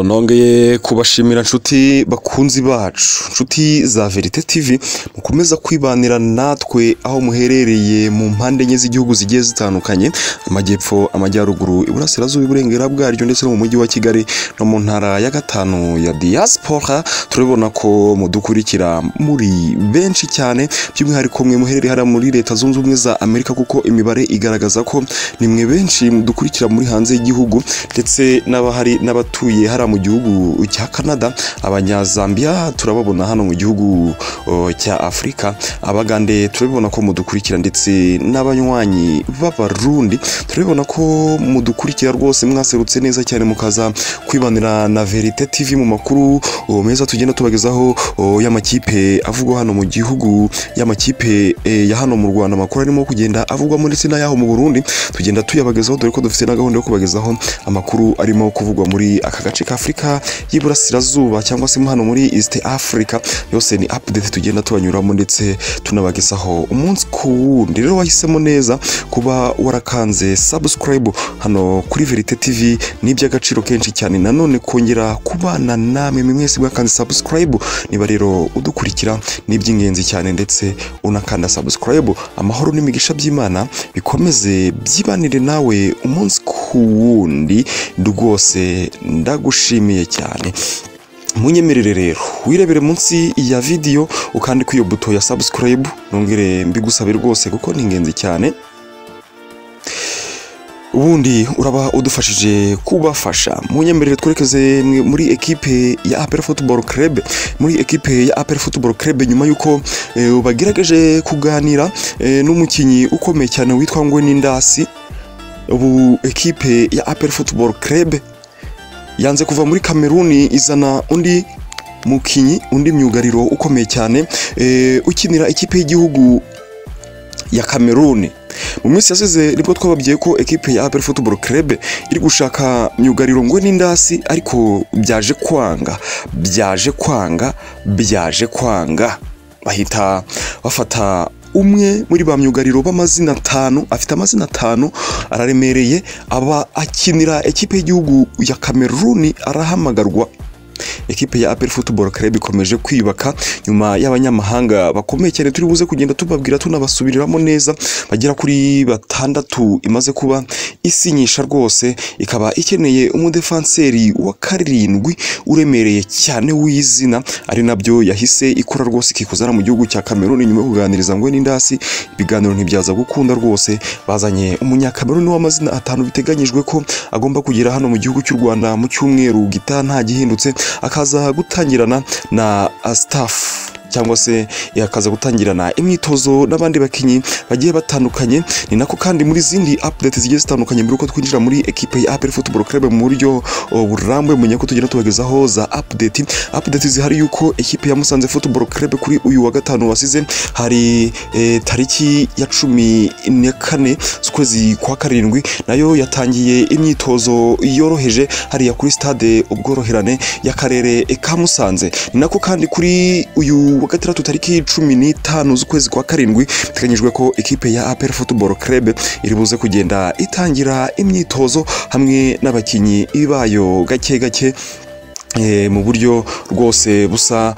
Nongeye kubashimira nshuti bakunzi bacu, nshuti za Verite TV, mukomeza kwibanira natwe aho muherereye mu mpande enye z'igihugu zigiye zitandukanye, amajyepfo, amajyaruguru, iburasirazuba, iburengera bwaryo ndetse no mu mujyi wa Kigali no mu ntara ya gatanu ya diaspora, turabona ko mudukurikira muri benshi cyane, by'umwihariko mwe muherereye hariya muri Leta Zunze Ubumwe za Amerika kuko imibare igaragaza ko ni mwe benshi mudukurikira muri hanze y'igihugu ndetse n'abahari n'abatuye hariya mu gihugu cya Canada abanyazambia turababona hano mu gihugu o, cya Afurika abagande turabibona ko mudukurikira ndetse n'abanywanyi b'abarundi turabibona ko mudukurikira rwose mwaserutse neza cyane mukaza kwibanira na Verite TV mu makuru o, meza tugenda tubagezaho o, y'amakipe avugwa hano mu gihugu y'amakipe e, ya hano mu Rwanda amakuru arimo kugenda avugwamo ndetse n'ayaho mu Burundi tugenda tuyabagezaho dore ko dufite na gahunda yo kubagezaho amakuru arimo kuvugwa muri aka gace ka Afurika y'iburasirazuba cyangwa se hano muri East Africa yose ni update tugenda tubanyuramo ndetse tunabagezaho umunsi ku wundi rero wahisemo neza kuba warakanze subscribe hano kuri Verite TV ni iby'agaciro kenshi cyane nanone kongera kubana namwe mwe mwese mwakanze subscribe niba rero udukurikira ni iby'ingenzi cyane ndetse unakanda subscribe amahoro n'imigisha by'Imana bikomeze byibanire nawe umunsi ku wundi rwose ndagushimiye cyane munyemerere rero wirebere munsi ya vidiyo ukande kuri iyo buto ya subscribe nongere mbigusabe rwose kuko ni ingenzi cyane ubundi uraba udufashije kubafasha munyemerere twerekeze muri ekipe ya APR Football Club muri ekipe ya APR Football Club nyuma yuko e, bagerageje kuganira e, n'umukinyi ukomeye cyane witwa Ngwe Ndasi ubu ekipe ya APR Football Club yanze kuva muri Kameruni izana undi mukinyi undi myugariro ukomeye cyane e, ukinira ikipe y'igihugu ya Kameruni mu minsi yasize nibwo twababwiye ko ekipe ya APR Football Club iri gushaka myugariro ngo n'indasi ariko byaje kwanga byaje kwanga byaje kwanga bahita bafata umwe muri ba myugariro b'amazina atanu afite amazina atanu araremereye aba akinira ekipe y'igihugu ya Kameruni arahamagarwa ekipe ya APR Football Club ikomeje kwiyubaka nyuma y'abanyamahanga bakomeye cyane turi buze kugenda tubabwira tunabasubiriramo neza bagera kuri batandatu imaze kuba isinyisha rwose ikaba ikeneye umudefanseri wa karindwi uremereye cyane w'izina ari nabyo yahise ikora rwose ikikuzana mu gihugu cya Cameroon nyuma yo kuganiriza ngo n'indasi ibiganiro ntibyaza gukunda rwose bazanye umunyakameruni w'amazina atanu biteganyijwe ko agomba kugera hano mu gihugu cy'u Rwanda mu cyumweru gitaha nta gihindutse akaza gutangirana na staff cyangwa se yakaza gutangirana imyitozo n'abandi bakinnyi bagiye batandukanye ni nako kandi muri zindi update zigiye zitandukanye mbere uko twinjira muri ekipe ya APR Football Club mu buryo burambuye mu nyako tugenda tubagezaho za update update zihari yuko ekipe ya Musanze Football Club kuri uyu wa gatanu wasize hari e, tariki ya cumi na kane z'ukwezi kwa karindwi nayo yatangiye imyitozo yoroheje hariya kuri stade ubworoherane y'akarere ka Musanze ni nako kandi kuri uyu wa gatandatu tariki cumi n'itanu z'ukwezi kwa karindwi biteganyijwe ko ikipe ya APR Football Club iri buze kugenda itangira imyitozo hamwe n'abakinnyi bayo gake gake mu buryo rwose busa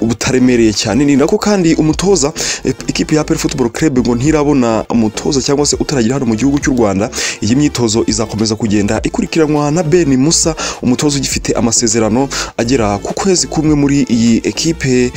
butaremereye cyane ni nako kandi umutoza ikipe ya APR Football Club ngo ntirabona umutoza cyangwa se utaragira hano mu gihugu cy'u Rwanda iyi myitozo izakomeza kugenda ikurikiranwa na Ben Musa umutoza ugifite amasezerano agera ku kwezi kumwe muri iyi ekipe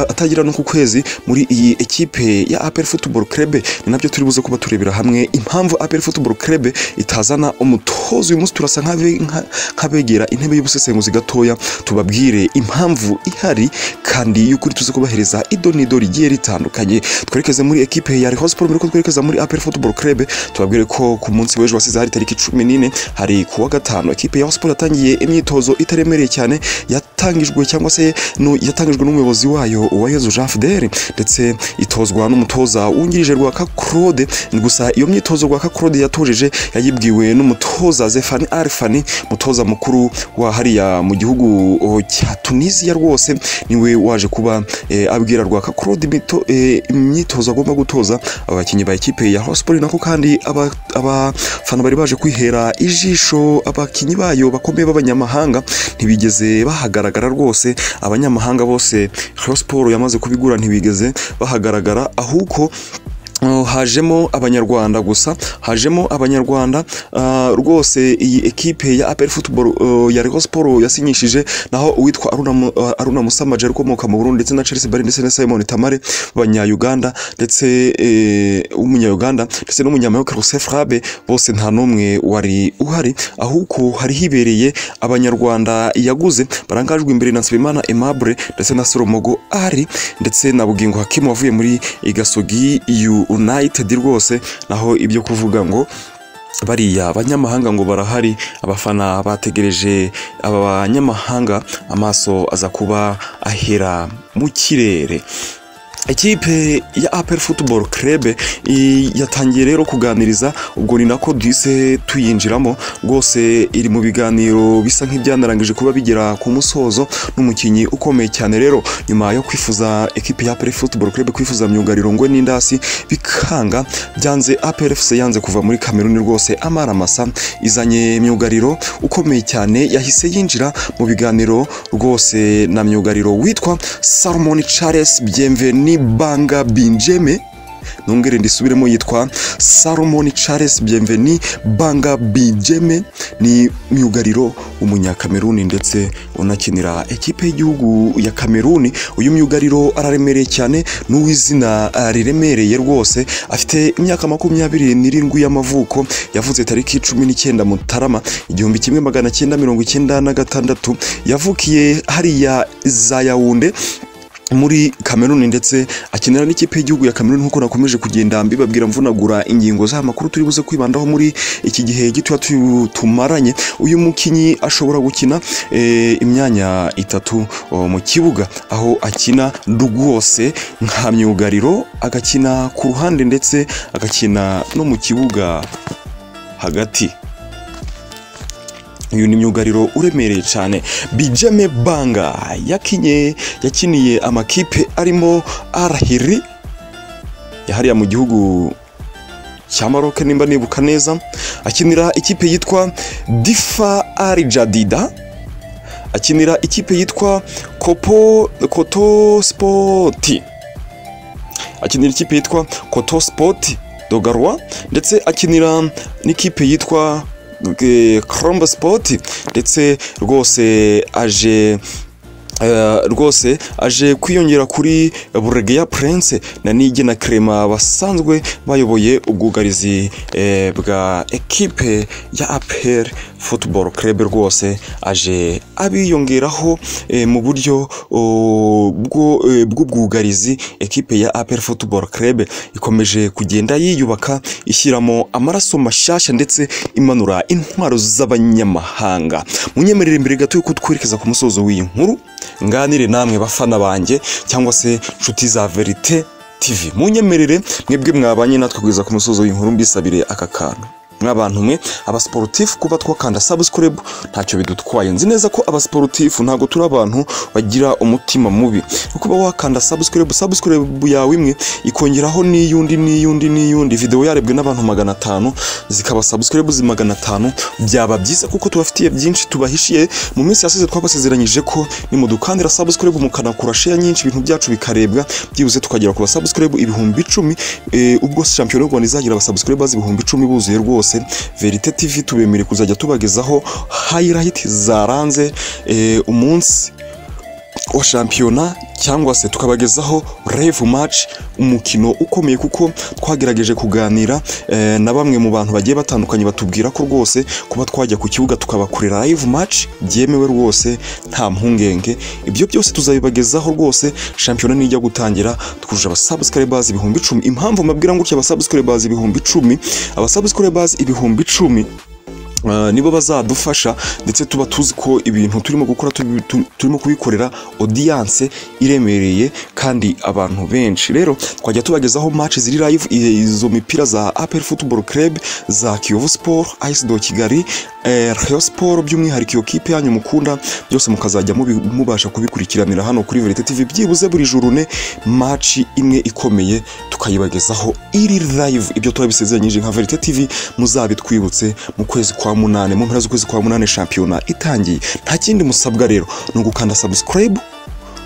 atagira no ku kwezi muri iyi ekipe ya APR Football Club ni nabyo turi buze kuba turebera hamwe impamvu APR Football Club itazana umutoza uyu munsi turasa nk'abegera intebe y'ubusa ubusesenguzi gatoya tubabwire impamvu ihari kandi y'ukuri tuzi kubahereza idonido rigiye ritandukanye twerekeze muri ekipe ya Reho Sport ko twerekeza muri APR Football Club tubabwire ko ku munsi w'ejo wasize hari tariki 14 hari kuwa gatano ekipe ya Sport yatangiye imyitozo itaremereye cyane ya yatangijwe cyangwa se no- yatangijwe n'umuyobozi wayo Uwayezu Jean Fidele ndetse itozwa n'umutoza wungirije Rwaka Claude gusa iyo myitozo Rwaka Claude yatojeje yayibwiwe n'umutoza Zefani Alfani mutoza mukuru wa hariya mu gihugu o, cya Tunisia rwose niwe waje kuba eh, abwira Rwaka Claude imito- eh, imyitozo agomba gutoza aba bakinnyi ba ekipe ya Hosport nako kandi aba- abafana bari baje kwihera ijisho abakinnyi bayo bakomeye b'abanyamahanga ntibigeze bahagaragara rwose abanyamahanga bose Rayon Sport yamaze kubigura ntibigeze bahagaragara ahubwo Uh, hajemo abanyarwanda gusa hajemo abanyarwanda uh, rwose iyi ekipe ya APR Football uh, ya Rayon Sport yasinyishije naho uwitwa Aruna Mu- uh, Aruna Musamaje ukomoka mu Burundi ndetse na Chelsea Bari ndetse na Simon Tamare b'abanya-Uganda ndetse eh, w'umunya-Uganda ndetse n'umunyamayoka Rousseff Rabe bose nta n'umwe wari uhari ahubwo hari hibereye abanyarwanda yaguze barangajwe imbere na Nsabimana Aimable ndetse na Solomogo Ari ndetse na Bugingo Hakimu wavuye muri Gasogi United rwose naho ibyo kuvuga ngo bariya abanyamahanga ngo barahari abafana bategereje aba banyamahanga amaso aza kuba ahera mu kirere Ekipe ya APR Football Club i- yatangiye rero kuganiriza ubwo ni nako duhise tuyinjiramo rwose iri mu biganiro bisa nk'ibyanarangije kuba bigera ku musozo n'umukinnyi ukomeye cyane rero nyuma yo kwifuza ekipe ya APR Football Club kwifuza myugariro ngwe n'indasi bikanga byanze APR FC yanze kuva muri Kameruni rwose Amara Masa izanye myugariro ukomeye cyane yahise yinjira mu biganiro rwose na myugariro witwa Salomon Charles Bienveni Banga Binjeme nongere ndisubiremo yitwa Salomon Charles Bienveni Banga Binjeme ni myugariro w'umunyakameruni ndetse unakinira ekipe y'igihugu ya Kameruni uyu myugariro araremereye cyane n'uw'izina ah, riremereye rwose afite imyaka makumyabiri n'irindwi y'amavuko yavutse tariki cumi n'icyenda Mutarama igihumbi kimwe magana cyenda mirongo icyenda na gatandatu yavukiye hariya za Yaounde muri Kameruni ndetse akinira n'ikipe y'igihugu ya Kameruni nk'uko nakomeje kugenda mbibabwira mvunagura ingingo za makuru turi buze kwibandaho muri iki gihe gitoya tu- tumaranye uyu mukinyi ashobora gukina eh, imyanya itatu o, mu kibuga aho akina rwose nka myugariro agakina ku ruhande ndetse agakina no mu kibuga hagati uyu ni myugariro uremereye cyane bijeme banga yakinye yakiniye amakipe arimo arahiri yahariya mu gihugu cya Maroc nimba nibuka neza akinira ikipe yitwa difa arijadida akinira ikipe yitwa kopo koto spoti akinira ikipe yitwa koto spoti dogarwa ndetse akinira n'ikipe yitwa Cromba Sport ndetse rwose aje eh, rwose aje kwiyongera kuri Buregeya Prince na Nige na Clement basanzwe bayoboye ubwugarizi eh, bwa ekipe ya APR Football Club rwose aje abiyongeraho eh, mu buryo oh, bwo, eh, bw'ubwugarizi ekipe ya APR Football Club ikomeje kugenda yiyubaka ishyiramo amaraso mashasha ndetse imanura intwaro z'abanyamahanga munyemerere mbere gato yuko twerekeza ku musozo w'iyi nkuru nganire namwe bafana banjye cyangwa se nshuti za verite tv munyemerere mwebwe mwabanye natwe kugeza ku musozo w'iyi nkuru mbisabire aka kantu mw'abantu mwe abasiporutifu kuba twakanda sabusikarabu ntacyo bidutwaye nzi neza ko abasiporutifu ntabwo turi abantu bagira umutima mubi no kuba wakanda sabusikarabu sabusikarabu yawe imwe ikongeraho n'iyundi n'iyundi n'iyundi videwo yarebwe n'abantu magana atanu zikaba sabusikarabu zi magana atanu byaba byiza kuko tubafitiye byinshi tubahishiye mu minsi yasize twabasezeranyije ko nimudukandira sabusikarabu mukanakura sheya nyinshi ibintu byacu bikarebwa byibuze tukagera ku basabusikarabu ibihumbi icumi eh, ubwo shampiyona y'u Rwanda izagira abasabusikarabu bazi ibihumbi icumi buzuye rwose verite tv tubemereye kuzajya tubagezaho hayirayiti zaranze eh, umunsi wa shampiyona cyangwa se tukabagezaho revu maci umukino ukomeye kuko twagerageje kuganira eh, na bamwe mu bantu bagiye batandukanye batubwira ko rwose kuba twajya ku kibuga tukabakorera live match byemewe rwose nta mpungenge ibyo byose tuzabibagezaho rwose shampiyona nijya gutangira twujuje abasubscribers ibihumbi icumi impamvu mbabwira ngo gutya abasubscribers ibihumbi icumi abasubscribers ibihumbi icumi Uh, nibo bazadufasha ndetse tuba tuzi ko ibintu turimo gukora tu- tu- turimo kubikorera audience iremereye kandi abantu benshi rero twajya tubagezaho match ziri live i- izo mipira za APR Football Club za Kiyovu Sport AS do Kigali eh, Rayon Sport by'umwihariko iyo kipe yanyu mukunda byose mukazajya mubi- mubasha kubikurikiranira hano kuri Verite TV byibuze buri joro ne match imwe ikomeye tukayibagezaho iri live ibyo turabisezeranyije nka Verite TV muzabitwibutse mu kwezi kwa munane mu mpera z'ukwezi kwa munane shampiyona itangiye nta kindi musabwa rero ni ugukanda subscribe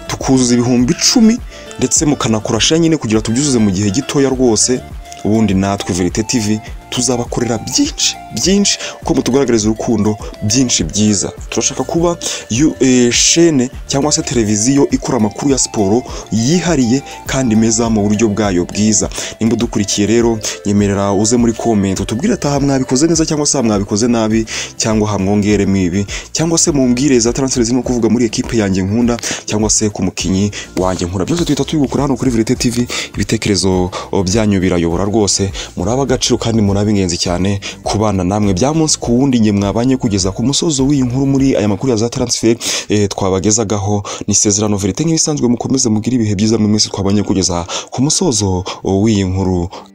tukuzuza ibihumbi icumi ndetse mukanakora share nyine kugira tubyuzuze mu gihe gitoya rwose ubundi natwe Verite TV tuzabakorera byinshi byinshi uko mutugaragariza urukundo byinshi byiza turashaka kuba yu- eh, shene cyangwa se televiziyo ikora amakuru ya siporo yihariye kandi meza mu buryo bwayo bwiza nimba udukurikiye rero nyemerera uze muri comment utubwire ataha mwabikoze neza cyangwa se aha mwabikoze nabi cyangwa hamwongeremo ibi cyangwa se mumbwire za transfer zirimo kuvuga muri ekipe yanjye nkunda cyangwa se ku mukinnyi wanjye nkunda byose tuhita tubigukura hano kuri Verite TV ibitekerezo o, byanyu birayobora rwose muri ab'agaciro kandi muri ab'ingenzi cyane kubana namwe bya munsi ku wundi nge mwabanye kugeza ku musozo w'iyi nkuru muri aya makuru ya za transfer eh, twabagezagaho ni isezerano Verite nk'ibisanzwe mukomeze mugire ibihe byiza mu minsi twabanye kugeza ku musozo o, w'iyi nkuru